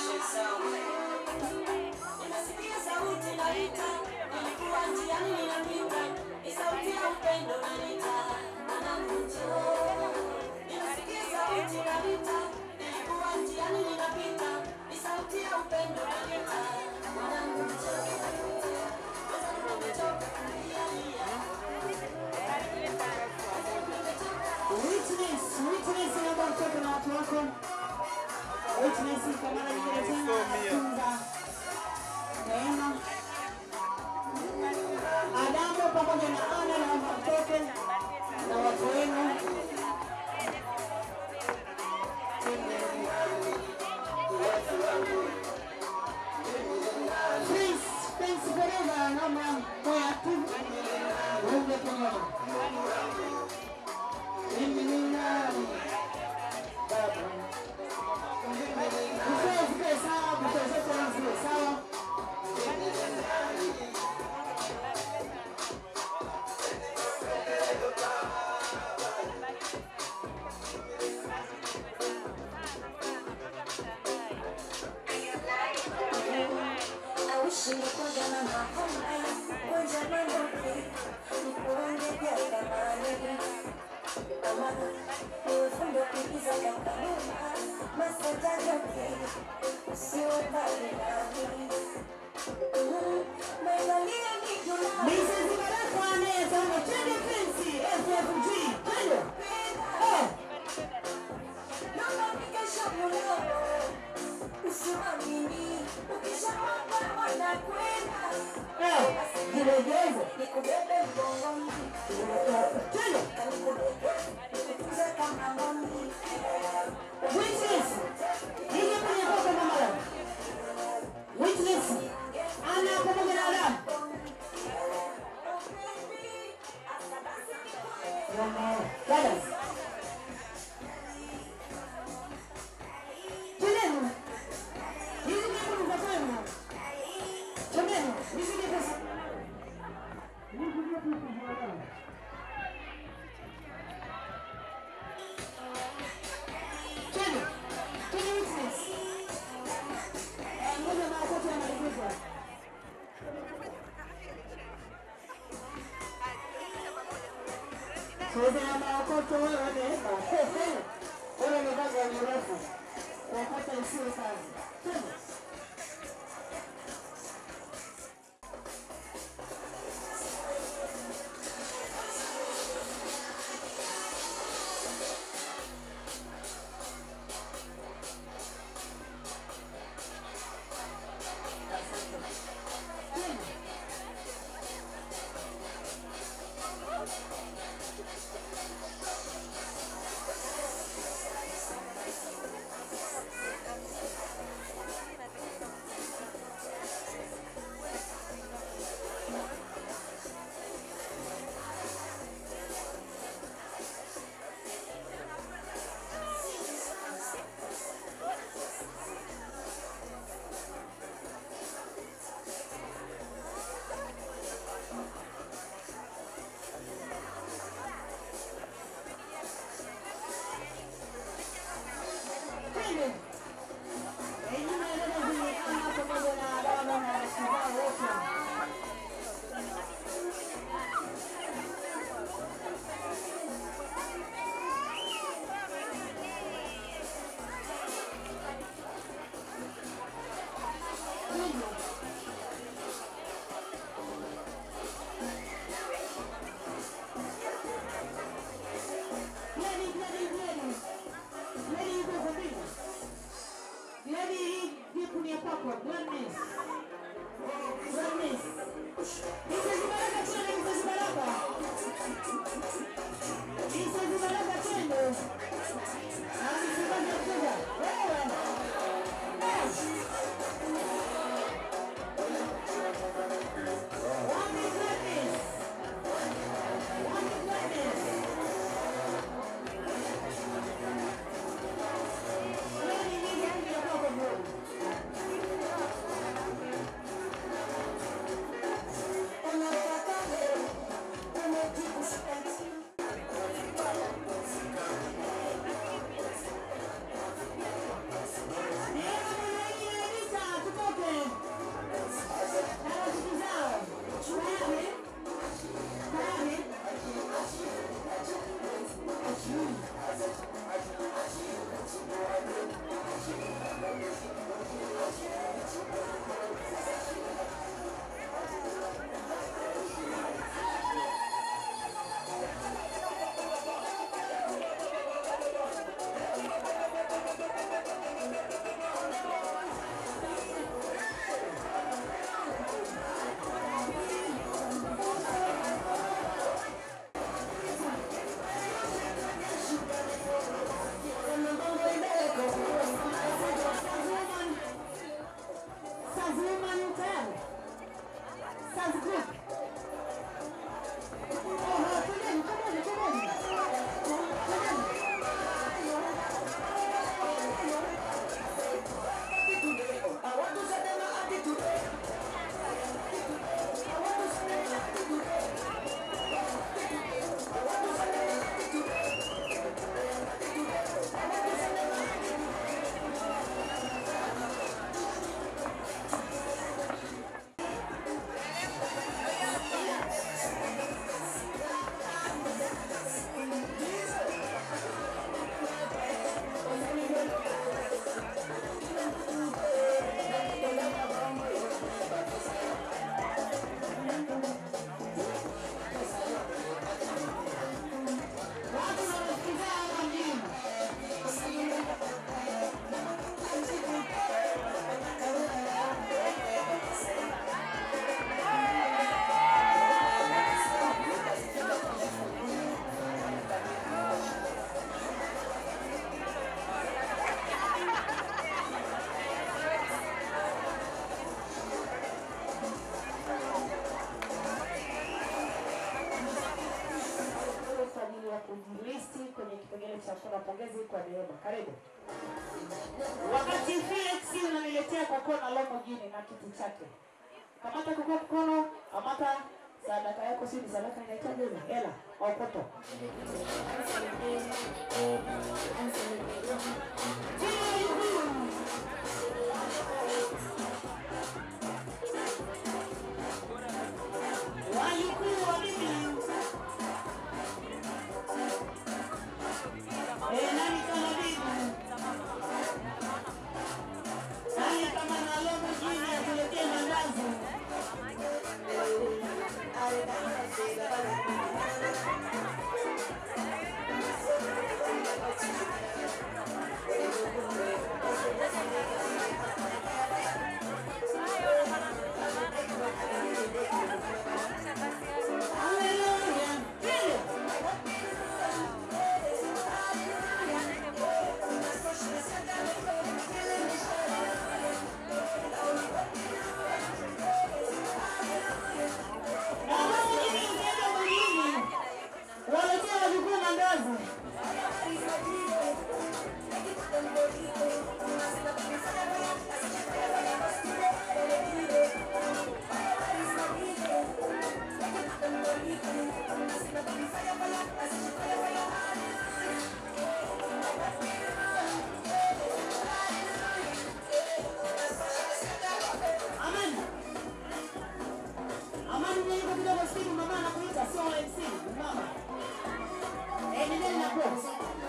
Speaker 8: Ninasikia sauti naita, nilikuwa njiani ninapita, ni sauti ya upendo nanita, mwanangu njoo. Ninasikia sauti naita, nilikuwa njiani ninapita, ni sauti ya upendo nanita, mwanangu njoo. Mwanangu nimechoka kulialia.
Speaker 5: Witness, witness naomba utoke na watu wako. Witness kwa mara nyingine tena anatunza neema. Adamu pamoja na Ana naomba mtoke na watu wenu. Prince, Prince Forever naomba moyo active. Waunge pamoja. Mimi ni nani? Baba. Mzee zikae sawa, mzee zote zikae sawa. Mrs. Baraka anayesema twende Prince, FFG, twende. Eh. Eh, jilegeze. Twende. Witness, nije kwenye kopo mama yangu. Witness, ana pamoja na Adamu. Brothers. Twendeni. Hizi nyimbo ni za kwenu. Twendeni, nisije pesa. Nisije pesa bwana. Twende. Twende witness. Eh, ngoja maokoto yamalizike. Sote na maokoto wewe neema. Wewe ni vazi ya mrefu. Kuokota isiwe kazi. Twende. Twende. Enyi maeneo hii ana pamoja na Adamu na washirika wote. Twende. Ready, ready, ready. Ready, kwako Gladness. Gladness. Mrs. Baraka twende Mrs. Baraka. Mrs. Baraka twende. Na Mrs. Baraka kuja. Wewe. Eh. Wapi Gladness? Wapi Gladness? Wewe ni nini rangi ya kwako bro? Sazuman tayari. Saz group. Oho, twendeni, twendeni, twendeni. Twendeni. Watu wanasikiliza hapa mjini. kwa ajili ya kujilisti kwenye kipengele cha kura pongezi kwa Neema. Karibu. Wakati Felix unaniletea kokona lomo jini na kiti chake. Kamata kwa mkono, kamata sadaka yako, si ni sadaka inahitaji ile hela au poto. Wajukuu wa bibi Eh, nani kama bibi? Nani kama nalomo jini atuletee mandazi? Hallelujah. Waletea wajukuu mandazi. Amen. Amani nilipo kidogo simu mama anakuita sio MC mama. Eh, nendeni na kwa.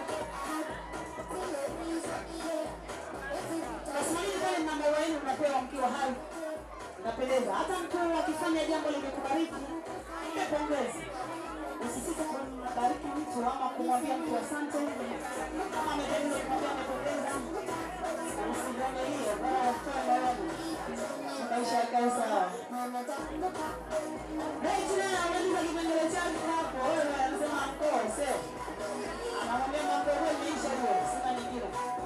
Speaker 5: Kasimamini pale mna maua yenu mnapewa mkiwa hai. Napendeza. Hata mtu akifanya jambo limekubariki, mpe pongezi. Usisite kumbariki mtu ama kumwambia mtu asante. Kama amependeza kumwambia amependeza. Usijione hiyo, bora utoe moyoni. Rachel anamaliza kipengele chake hapo, wewe anasema mkose. Anamwambia mambo yako imeisha hiyo, sina nyingine.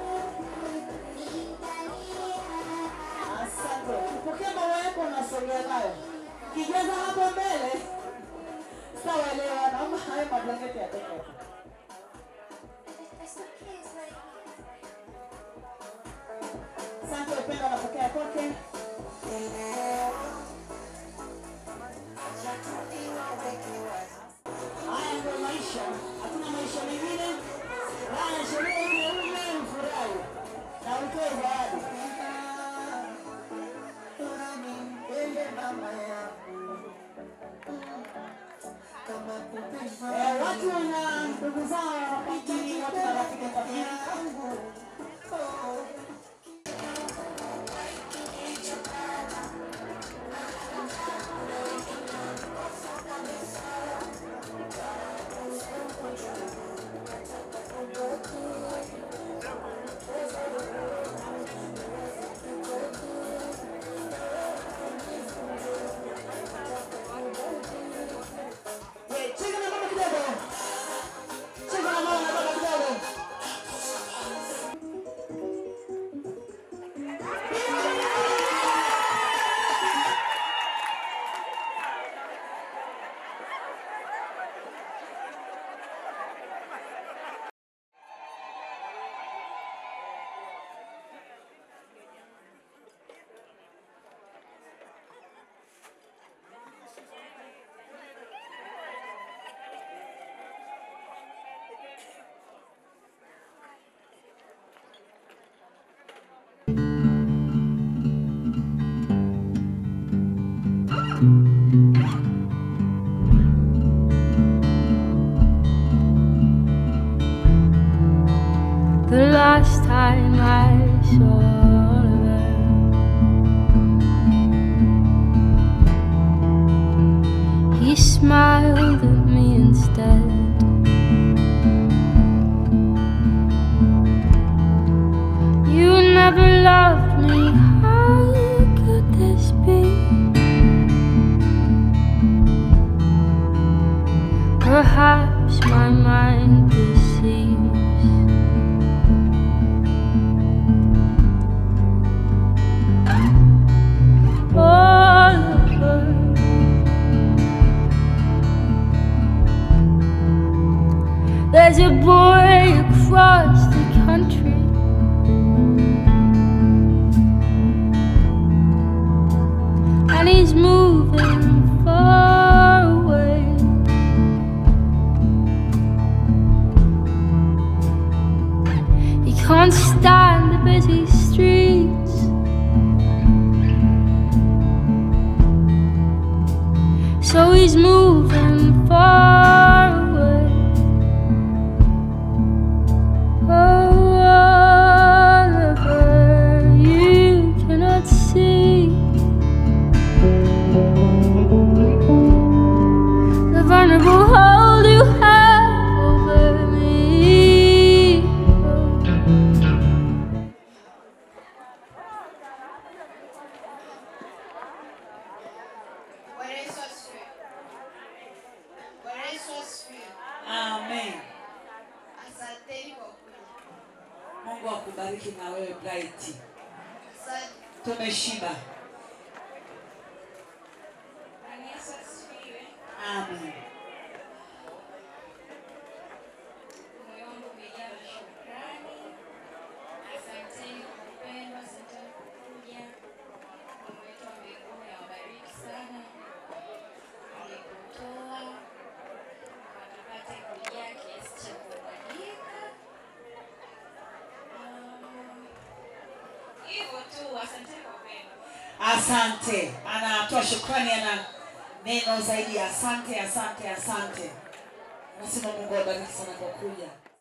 Speaker 5: Asante. Ukipokea maua yako unasogea nayo. Kijaza hapo mbele. Sawa leo naomba hayo mablanketi yatoke hapo. Asante upendo anapokea kwake. Haya ndio maisha, hakuna maisha mengine. Haya sherehe ile ile ufurahi na utoe zawadi. Eh, watu wana ndugu zao hawapati, watu na rafiki tabiri. Eh, cheza na mama kidogo. Cheza na mama na baba kidogo.
Speaker 10: The last time I saw her, he smiled at me instead. You never loved me, how could this be? Perhaps my mind deceives. Oliver. There's a boy across the country. And he's moving far away. He can't stand the busy streets. So he's moving far away. Oh, Oliver, you cannot see the vulnerable hold you have over me.
Speaker 9: Bwana Yesu asifiwe. Bwana Yesu asifiwe.
Speaker 5: Amen.
Speaker 9: Asanteni kwa kuja.
Speaker 5: Mungu akubariki na wewe Bright.
Speaker 9: Asante.
Speaker 5: Tumeshiba.
Speaker 9: Bwana Yesu asifiwe.
Speaker 5: Amen.
Speaker 9: Moyo wangu umejaa na shukrani. Asanteni kwa upendo, asanteni kwa kuja. Mungu wetu wa mbinguni awabariki sana. Alikutoa wakapate kujaa kiasi cha kumwagika. Ah, Hivyo tu, asanteni kwa upendo.
Speaker 5: Asante. Anatoa shukrani, ana neno zaidi ya asante, asante, asante. Nasema Mungu awabariki sana kwa kuja.